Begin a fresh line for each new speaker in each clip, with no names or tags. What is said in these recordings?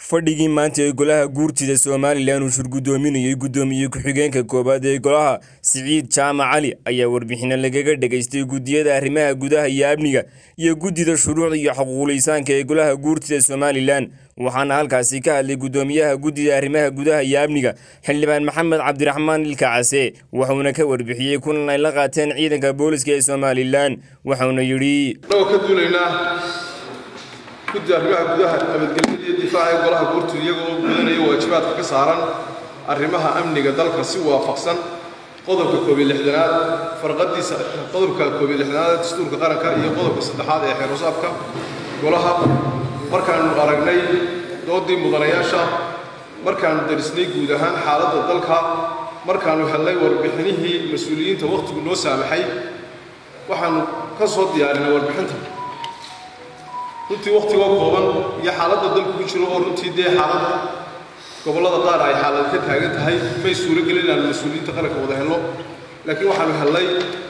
fadhigii maanta ee golaha guurtida somalilan uu shirgudoominayay guddoomiye ku-xigeenka koowaad ee golaha siciid jaamac cali ayaa warbixino lagaga dhagaystay guddiyada arrimaha gudaha iyo amniga iyo guddida shuruucda iyo xuquuqlisaanka ee golaha guurtida somalilan waxaana halkaasi ka hadlay guddoomiyaha guddida arrimaha gudaha iyo amniga xildhibaan maxamed cabdiraxmaan ilka case wuxuuna ka warbixiyey kulan ay la qaateen ciidanka booliska ee somalilan wuxuuna yidhi
annagoo ka duulaynaa guddi arrimaha gudaha nabadgelyada iyo difaaca ee golaha guurtida iyagoo gudanaya waajibaadka ka saaran arrimaha amniga dalka si waafaqsan qodobka koob iyo lixdanaad farqadiisa qodobka koob iyo lixdanaad ee dastuurka qaranka iyo qodobka saddexaad ee xeerusaabka golaha markaanu aragnay doodii mudanayaasha markaanu darisnay guud ahaan xaaladda dalka markaanu helnay warbixinihii mas-uuliyiinta wakhtigu noo saamaxay waxaanu ka soo diyaarinay warbixinta runtii wakhtigoo kooban iyo xaaladda dalku ku jiro oo runtii dee xaalad gobollada qaar ay xaalad ka taagan tahay may suuro gelin inaanu mas-uuliyiinta qaranka wada helno laakiin waxaanu helnay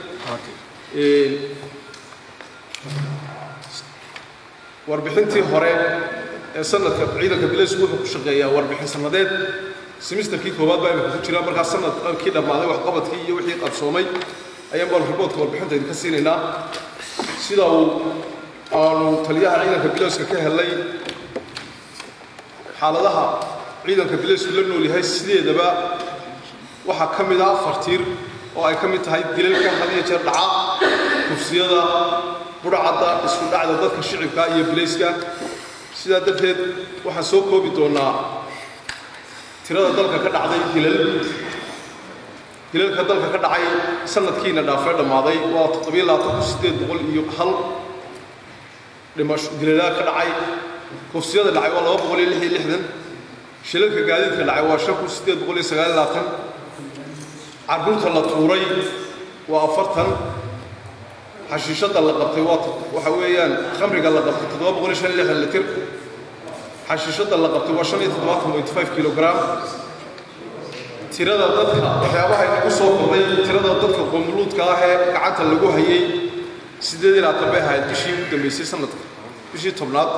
warbixintii hore ee sanadka ciidanka bileysku wuxuu ku shaqeeyaa warbixin sannadeed semisterkii koowaad baa imika ku jira markaa sanadkii dhammaaday waxqabadkii iyo wixii qabsoomay ayaan baan riboodka warbixinta idinka siinaynaa sida uu aanu taliyaha ciidanka bileyska ka helnay xaaladaha ciidanka bileysku la nool yahay sideedaba waxaa ka mid ah afar tiir oo ay ka mid tahay dilalka had iyo jeer dhaca kufsiyada budhcadda isku dhacda dadka shicibka iyo bileyska sidaa darteed waxaan soo koobi doonaa tirada dalka ka dhacday dilal dilalka dalka ka dhacay sanadkiina dhaafee dhammaaday waa toddobiyo labaatan kun siddeed boqol iyo hal dhimasho dilalaa ka dhacay kufsiyada dhacay waa laba boqol iyo lix iyo lixdan shilalka gaadiidka dhacay waa shan kun siddeed boqol iyo sagaal iyo labaatan carruurta la tuuray waa afartan xashiishadda la qabtay waa waxa weeyaan khamriga la qabtay toddoba boqol iyo shan iyo lixdan litir xashiishadda la qabtay waa shan iyo toddobaatan point five kilogram tirada dadka waxyaabaha inagu soo kordhay tirada dadka qomuluudka ah ee gacanta lagu hayay siddeed iyo labaatan bay ahayd bishii ugu dambeysay sanadka bishii tobnaad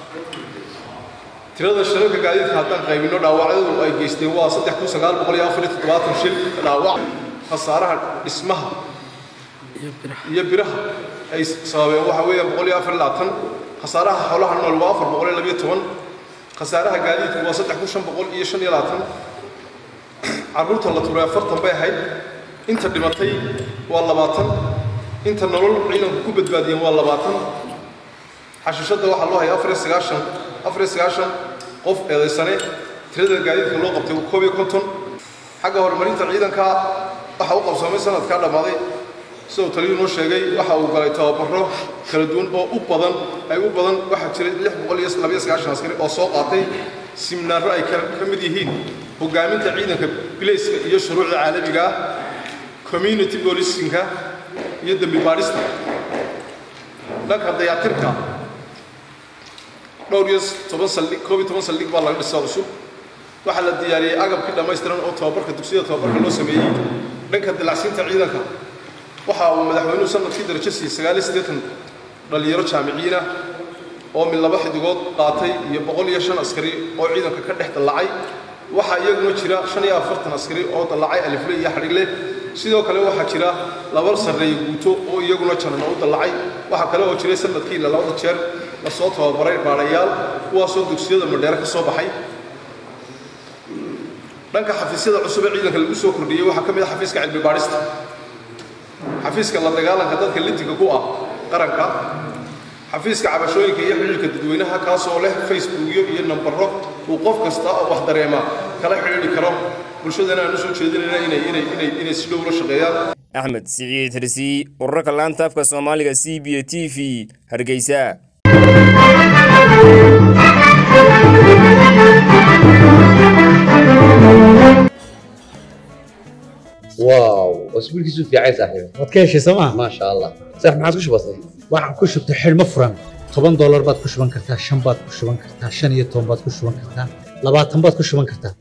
tirada shilalka gaadiidka haddaan qaybino dhaawacyadu ay geysteen waa saddex kun sagaal boqol iyo afar iyo toddobaatan shil dhaawac khasaaraha dhismaha iyo biraha ay sababeen waxa weeyaan boqol iyo afar iyo labaatan khasaaraha xoolaha nool waa afar boqol iyo labiyo toban khasaaraha gaadiidka waa saddex kun shan boqol iyo shan iyo labaatan carruurta la tuuray afartan bay ahayd inta dhimatay waa labaatan inta nolol ciidanku ku badbaadiyeen waa labaatan xashiishadda waxaa loo hayay afar iyo sagaashan afar iyo sagaashan qof eedaysane tirada gaadiidka loo qabtay koob iyo konton xagga horumarinta ciidanka waxa u qabsoomay sanadkaa dhammaaday siduu taliyuu noo sheegay waxa uu galay tababaro kala duwan oo u badan ay u badan waxaa jiray lix boqol iyo labiyo sagaashan askari oo soo qaatay siminaaro ay ka mid yihiin hogaaminta ciidanka bilayska iyo shuruucda caalamiga ah community policinka iyo dembi baadhista dhanka dayactirka dhowr iyo toban saldhig koob iyo toban saldhig baa laga dhisaa cusub waxaa la diyaariyey agabkii dhammaystiran oo tababarka dugsiyada tababarka loo sameeyey dhanka dilacsiinta ciidanka waxa uu madaxweynuhu sanadkii darajo siiyey sagaal iyo siddeetan dhallinyaro jaamiciyiinah oo mid laba xidigood qaatay iyo boqol iyo shan askari oo ciidanka ka dhex dallacay waxaa iyaguna jira shan iyo afartan askari oo dallacay alifle iyo xadhigle sidoo kale waxaa jira laba sarreeye guuto oo iyaguna jaran oo u dallacay waxaa kale oo jiray sanadkiina labada jeer la soo tababaray baadhayaal kuwaasoo dugsiyada madheere ka soo baxay dhanka xafiisyada cusub ee ciidanka lagu soo kordhiyey waxaa ka mid ah xafiiska cilmi baadhista xafiiska la dagaalanka dadka lintiga ku ah qaranka xafiiska cabashooyinka iyo xidhiirka dadweynaha kaasoo leh facebookyo iyo nambaro uu qof kasta oo wax dareema kala xidhiidhi karo bulshadana aan u soo jeedinayna inay inay inay inay si dhow la shaqeeyaan
axmed siciid hirsi urarka laanta afka soomaaliga c b a t v hargeysa
واو اسبوعك في عين صاحبي
waad ka heshay sooma
ما شاء الله صح ما عاد بسيط
waxaan ku shubtay xidhmo furan toban doolar baad ku shuban kartaa shan baad ku shuban kartaa shan iyo toban baad ku shuban kartaa labaatan baad ku shuban kartaa